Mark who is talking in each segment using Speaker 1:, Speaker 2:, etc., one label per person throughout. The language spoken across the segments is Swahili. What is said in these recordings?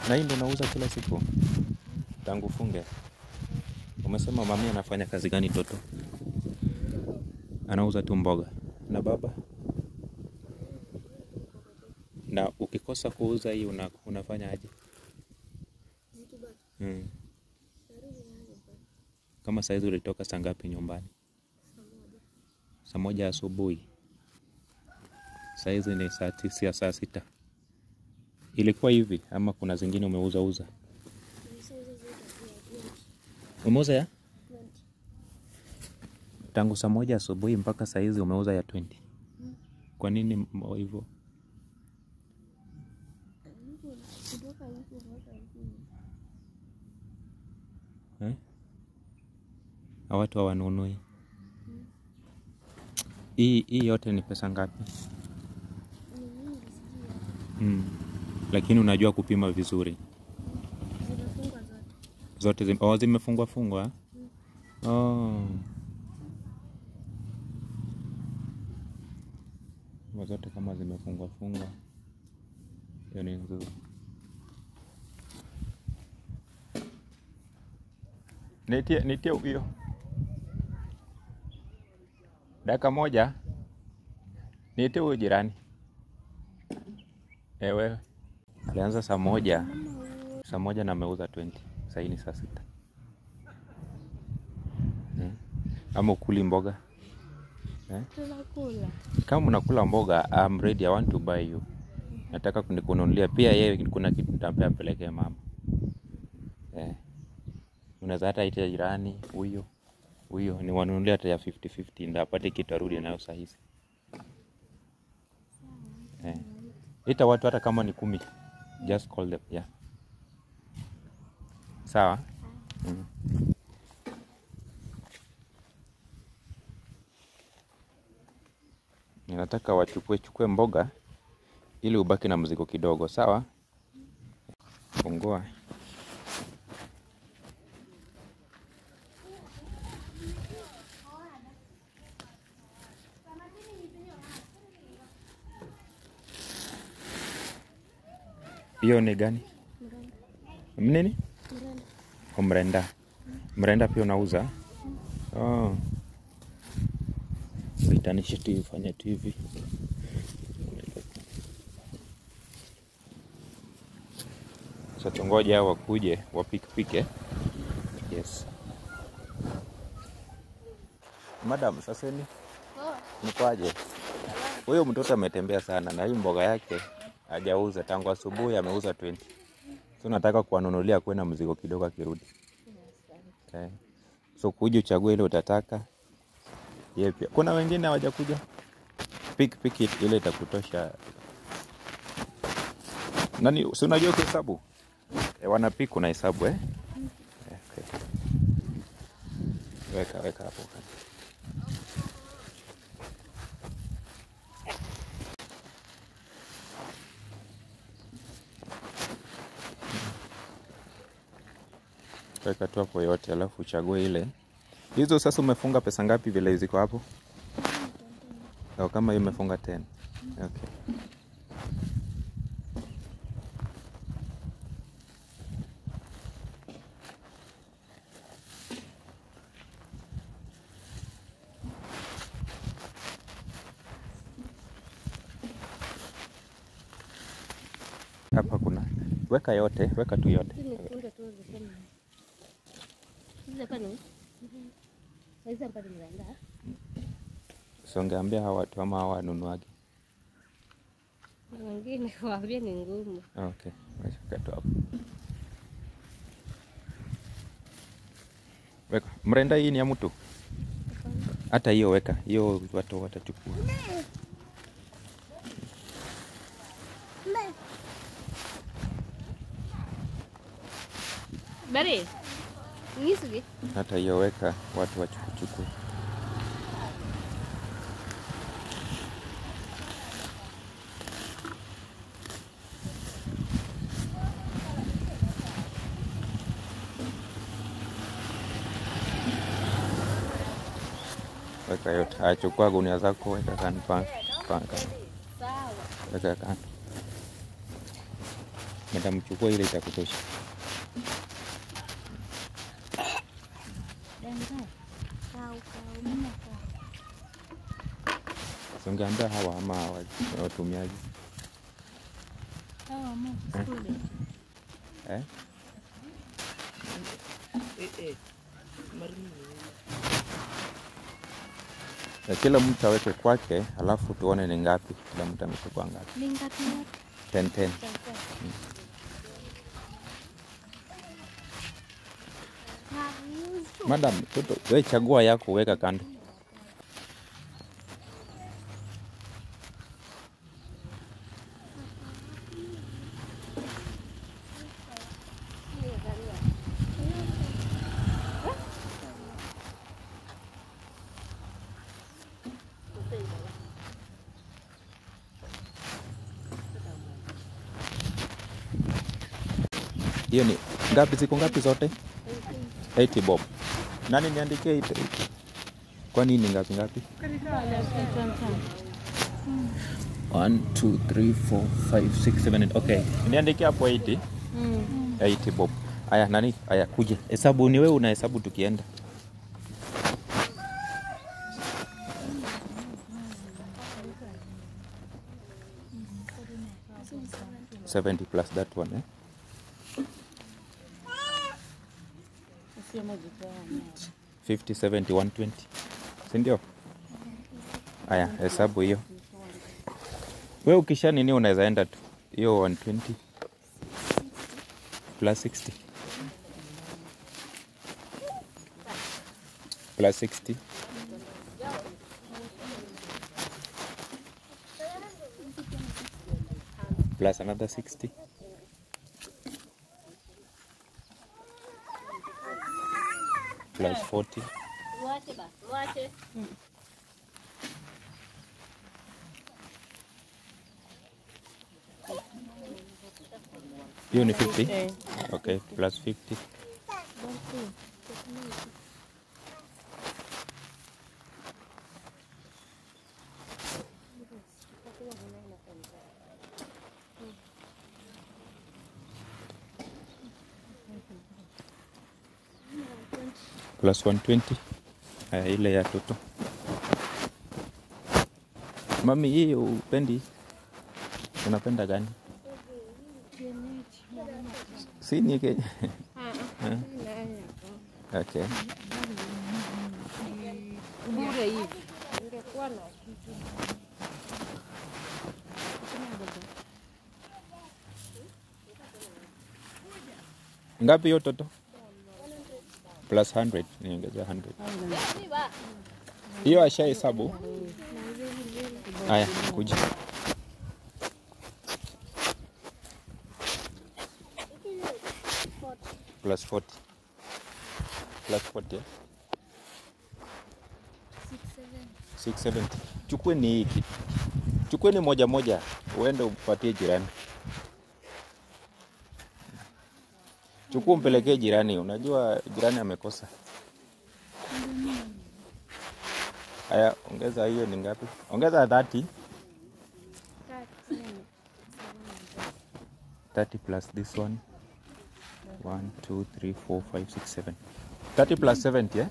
Speaker 1: Na hii ndio unauza kila siku tangu funge? Umesema mami anafanya kazi gani toto? Anauza tu mboga. Na baba? Na ukikosa kuuza hii una, unafanya aje?
Speaker 2: Zikibaki
Speaker 1: Hmm.
Speaker 2: narudi nazo mpaka
Speaker 1: Kama saizi ulitoka saa ngapi nyumbani?
Speaker 2: saa moja.
Speaker 1: Saa moja asubuhi. Saizi ni saa tisa, saa sita. Ilikuwa hivi ama kuna zingine umeuza uza?
Speaker 2: Nimeshauza zote pia 20.
Speaker 1: Umeuza ya
Speaker 2: 20.
Speaker 1: tangu saa moja asubuhi mpaka saa hizi umeuza ya 20.
Speaker 2: Mm.
Speaker 1: Kwa nini m- hivyo?
Speaker 2: Alipo- kutoka alipo mpaka alipo.
Speaker 1: Eh? Na watu hawanunui. Hii hii yote ni pesa ngapi?
Speaker 2: Ni nyingi sijui hata.
Speaker 1: Mm. Lakini unajua kupima vizuri.
Speaker 2: Zimefungwa zote.
Speaker 1: Zote zime, oh, zimefungwa fungwa. Oh. Kwa zote kama zimefungwa fungwa. Hiyo ni nzuri. Nitie nitie hiyo. Dakika moja. Nitie huyo jirani. Eh, wewe. Alianza saa moja. Saa moja na ameuza 20. Sasa hii ni saa sita. Hmm. Ama ukuli mboga. Eh?
Speaker 2: Tunakula.
Speaker 1: Kama unakula mboga, I'm ready, I want to buy you. Nataka kunikununulia pia yeye, kuna kitu nitampea apelekee mama. Eh. Unaweza hata ita jirani huyo huyo ni wanunulia hata ya 50 50 ndio apate kitu arudi nayo saa hizi. Eh. Ita watu hata kama ni kumi. Just call them, yeah. Sawa? Mm. Ninataka wachukue chukue mboga ili ubaki na mzigo kidogo, sawa? Fungua. Hiyo ni gani?
Speaker 2: Mrenda.
Speaker 1: Nini?
Speaker 2: Mrenda.
Speaker 1: Oh, mrenda. Mrenda pia unauza? Oh. Itanisha tu ifanye tu hivi. Sasa tungoje hao wakuje wapikipike. Yes. Madam, sasa ni
Speaker 2: Oh,
Speaker 1: nikwaje? Huyo mtoto ametembea sana na hii mboga yake hajauza tangu asubuhi, ameuza 20. So nataka kuwanunulia kuwe na mzigo kidogo akirudi. Okay. So kuja uchague ile utataka. Yeye pia. Kuna wengine hawajakuja. Pick pick it ile itakutosha. Nani si unajua kuhesabu? E, wana pick una hesabu eh? Eh, Okay. Weka weka hapo. Weka tu hapo yote alafu uchague ile. Hizo sasa umefunga pesa ngapi vile ziko hapo? Au kama hiyo umefunga 10. Okay. Hapa kuna weka yote, weka tu yote.
Speaker 2: hii ni kunde tu zisema. Hizi hapa ni. Hizi hapa ni mrenda.
Speaker 1: Songeambia hawa watu ama hawa wanunuaji.
Speaker 2: Na wengine kuwaambia ni ngumu.
Speaker 1: Okay, weka tu hapo. Weka. Mrenda hii ni ya mtu? Hata hiyo weka, hiyo watu watachukua.
Speaker 2: Bari. Ngisugi.
Speaker 1: Hata hiyo weka, watu wachukuchukue. Weka yote. Achukua gunia zako, weka kando, panga, panga.
Speaker 2: Sawa.
Speaker 1: Weka kando. Nitamchukua ile cha kutosha. Ungeambia hawa ama hawa watumiaji eh? Ya kila mtu aweke kwake, alafu tuone ni ngapi kila mtu amechukua ngapi.
Speaker 2: Ni ngapi ngapi?
Speaker 1: 10 10. Madam, toto, we chagua yako weka kando. Hiyo ni ngapi? Ziko ngapi zote? 80 bob. Nani niandikie 80? Kwani ni ngapi ngapi? 1 2 3 4 5 6 7 8. Okay. Niandikie hapo 80. 80 bob. Aya, nani? Aya, kuje. Hesabu ni wewe unahesabu tukienda. Seventy plus that one, eh? Fifty, seventy, one twenty, si ndio? Aya, hesabu hiyo. We ukisha nini, unaweza enda tu hiyo 120 plus 60 plus 60 plus another 60 plus 40
Speaker 2: Wache basi, wache.
Speaker 1: hiyo ni 50 okay plus 50 plus 120 haya ile ya toto mami hii upendi unapenda gani si ni ke okay
Speaker 2: Bure hivi. Ungekuwa na kitu.
Speaker 1: ngapi hiyo toto plus 100 niongezea 100 hiyo asha hesabu haya kuja plus 40 plus 40 eh? 670 chukue ni hiki chukue ni moja moja uende upatie jirani chukua umpelekee jirani unajua jirani amekosa haya ongeza hiyo ni ngapi ongeza 30 30 plus this one 1 2 3 4 5 6 7 30 plus 70 eh?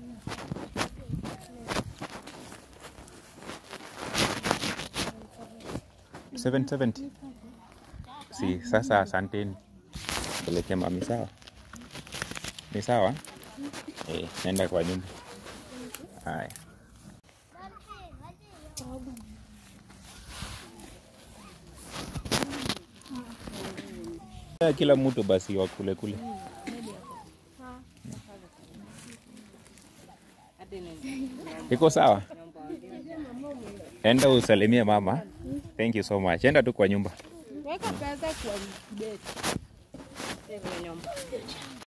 Speaker 1: Seven seventy. Si sasa, asanteni, pelekea mami. Sawa, ni sawa. Eh, nenda kwa nyumba. Haya. Eh, Kila mtu basi wakule kule. Iko sawa? Enda usalimie mama. Thank you so much. Enda tu kwa nyumba.
Speaker 2: Weka pesa kwa beti.